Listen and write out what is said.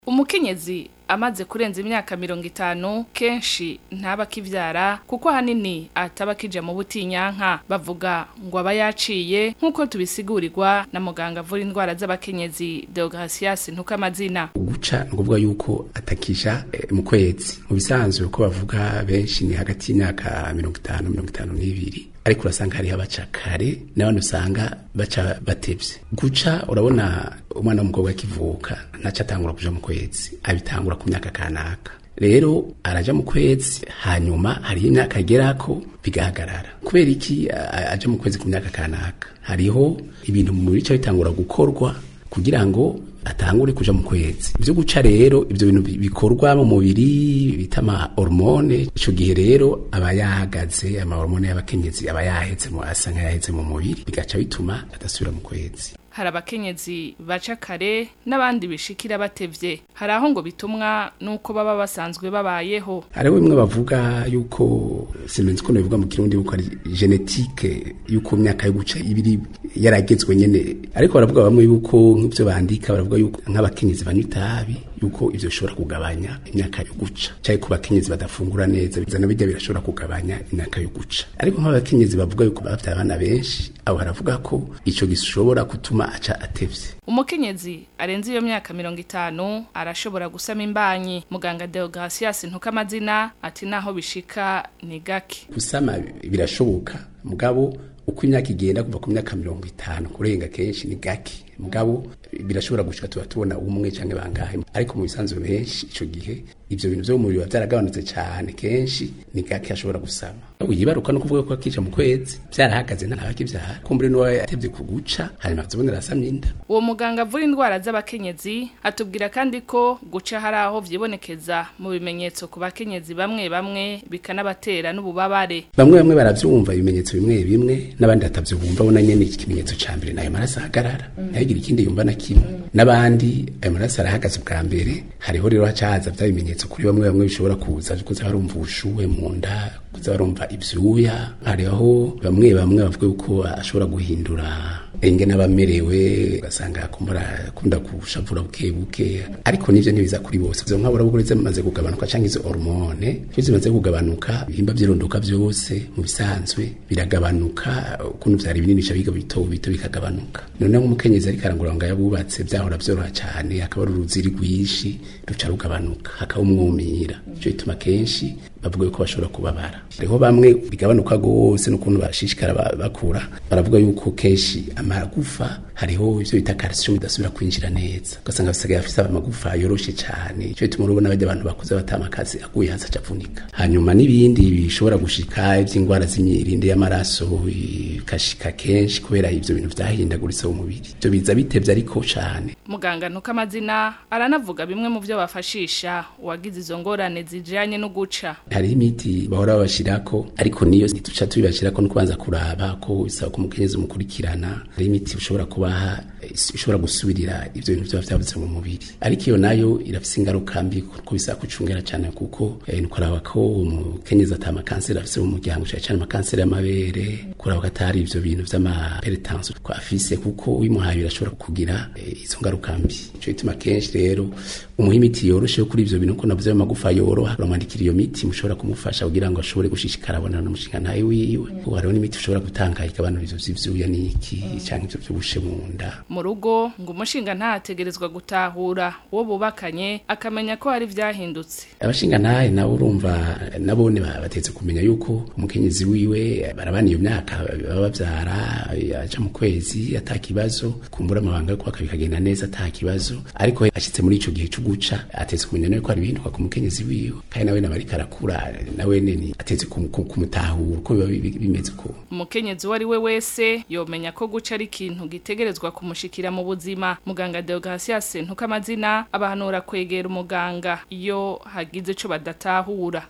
umukenyezi amaze kurenza imyaka mirongo itanu kenshi ntaba akivyara kuko ahanini ataba akija mu butinyanka bavuga ngo aba yaciye nk'uko tubisigurirwa na muganga avura indwara z'abakenyezi Deogratias Ntukamazina guca ni ukuvuga yuko atakisha eh, mu kwezi mu bisanzwe uko bavuga benshi ni hagati y'imyaka mirongo itanu mirongo itanu n'ibiri ariko urasanga hariho abaca kare n'abandi usanga baca batevye guca urabona umwana w'umukobwa akivuka ntaco atangura kuja mu kwezi abitangura ku myaka kanaka rero araja mu kwezi hanyuma hariho imyaka agerako bigahagarara kubera iki a- aja mu kwezi ku myaka kanaka hariho ibintu mu mubiri ca bitangura gukorwa kugira ngo atangure kuja mu kwezi ivyo guca rero ivyo bintu bi- bikorwa mu mubiri bita ama hormone ico gihe rero aba yahagaze ama hormone y'abakenyezi aba yaheze mu asa nk'ayaheze mu mubiri bigaca bituma adasubira mu kwezi hari abakenyezi baca kare n'abandi bishikira batevye hari aho ngo bitumwa n'uko baba basanzwe babayeho hariho bimwe bavuga yuko simenzi ko bivuga mu kirundi yuko ari genetike yuko imyaka yo guca ibiri yaragezwe nyene ariko baravuga bamwe yuko nk'ivyo bandika baravuga yuko nk'abakenyezi banywa itabi yuko ivyo bishobora kugabanya imyaka yo guca canke ku bakenyezi badafungura neza bizana birya birashobora kugabanya imyaka yo guca ariko nk'abakenyezi bavuga yuko bafite abana benshi abo baravuga ko ico gishobora gutuma aca atevye umukenyezi arenze iyo myaka mirongo itanu arashobora gusama imbanyi muganga Deogratias Ntukamazina ati naho bishika ni gake gusama birashoboka mugabo uko imyaka igenda kuva ku myaka mirongo itanu kurenga kenshi ni gake mugabo birashobora gushika tuba tubona umwe canke bangahe ariko mu bisanzwe benshi ico gihe ivyo bintu vyo mu mubiri biba vyaragabanutse cane kenshi ni gake ashobora gusama yibaruka no kuvuga ko akija mu kwezi vyarahagaze ntabakivyara kumbure n'uwo yatevye kuguca hanyuma azobonera asamye inda uwo muganga avura indwara z'abakenyezi atubwira kandi ko guca hari aho vyibonekeza mu bimenyetso ku bakenyezi bamwe bamwe bikanabatera n'ububabare bamwe bamwe baravyumva ibimenyetso bimwe bimwe n'abandi batavyumva bona nyene ikimenyetso ca mbere nayo maraso ahagarara ntihagire ikindi yumva na kimwe n'abandi ayo maraso arahagaze ubwa mbere hariho rero haca haza vya bimenyetso kuri bamwe bamwe bishobora kuza kuza barumva ubushuhe mu nda kuza barumva ivyuya hariho bamwe bamwe bavuga yuko ashobora guhindura ingene aba amerewe ugasanga akumbura akunda kushavura buke buke ariko nivyo ntibiza kuri bose izo nkabura bukuru zimaze kugabanuka canke izo hormone iyo zimaze kugabanuka ibihimba vy'irondoka vyose mu bisanzwe biragabanuka ukuntu vyari binini ca biga bito bito bikagabanuka none nk'umukenyezi ariko arangura ngo yabubatse vyahora vyoroha cane hakaba ari uruziri rwinshi ruca rugabanuka hakaba umwumira ico bituma kenshi bavuga yuko bashobora kubabara hariho bamwe bigabanuka gose n'ukuntu bashishikara ba- bakura baravuga yuko kenshi amagufa hariho ivyo bita calcium bidasubira kwinjira neza ugasanga basigaye afise amagufa yoroshe cane ico bituma urabona barya abantu bakuze batamakazi aguye hasi acavunika hanyuma n'ibindi bishobora gushika ivy'ingwara z'imyirinde y'amaraso bikashika kenshi kubera ivyo bintu vyahindaguritse mu mubiri ivyo biza bitevye ariko cane muganga Ntukamazina aranavuga bimwe mu vyo bafashisha uwagize izo ngorane zijanye no guca hariho imiti bahora babashirako ariko niyo ntituca tubibashirako no kubanza kuraba ko bisaba ko umukenyezi umukurikirana hariho imiti ushobora kubaha eh, ishobora gusubirira ivyo bintu vyoba vyabuze mu mubiri ariko iyo nayo irafise ingaruka mbi kuko bisaba kucungera cane kuko eh, ni kuraba ko umukenyezi ata amakanseri afise mu muryango cane cane amakanseri y'amabere kuraba ko atari ivyo bintu vy'amaperetanse ko afise kuko uyimuhaye birashobora kugira eh, izo ngaruka mbi ico gituma kenshi rero umuha imiti yoroshe yo kuri ivyo bintu ko navuze ayo magufa yoroha uramwandikira iyo miti mushobora kumufasha kugira ngo ashobore gushishikara abonana n'umushinga ntawe wiwe kuko hariho n'imiti ushobora gutanga ikabanura ivyo vy'ivyuya n'iki canke ivyo vy'ubushe mu nda mu rugo ngo umushinga ntahategerezwa gutahura uwo bubakanye akamenya ko hari vyahindutse abashinga ntahe nabo urumva nabone ba- batetse kumenya yuko umukenyezi wiwe barabana iyo myaka baba bavyara aja mu kwezi ata kibazo kumbura amabanga yo kubaka bikagenda neza ata kibazo ariko ashitse muri ico gihe co guca atetse kumenya nawe ko hari ibihinduka ku mukenyezi wiwe kandi nawe nawe ariko arakura nawe neni atetse kum- kum- kumutahura uko biba bi- bimeze uko umukenyezi uwo ari we wese yomenya ko guca ari ikintu gitegerezwa kumushikira mu buzima muganga Deogratias Ntukamazina abahanura kwegera umuganga iyo hagize ico badatahura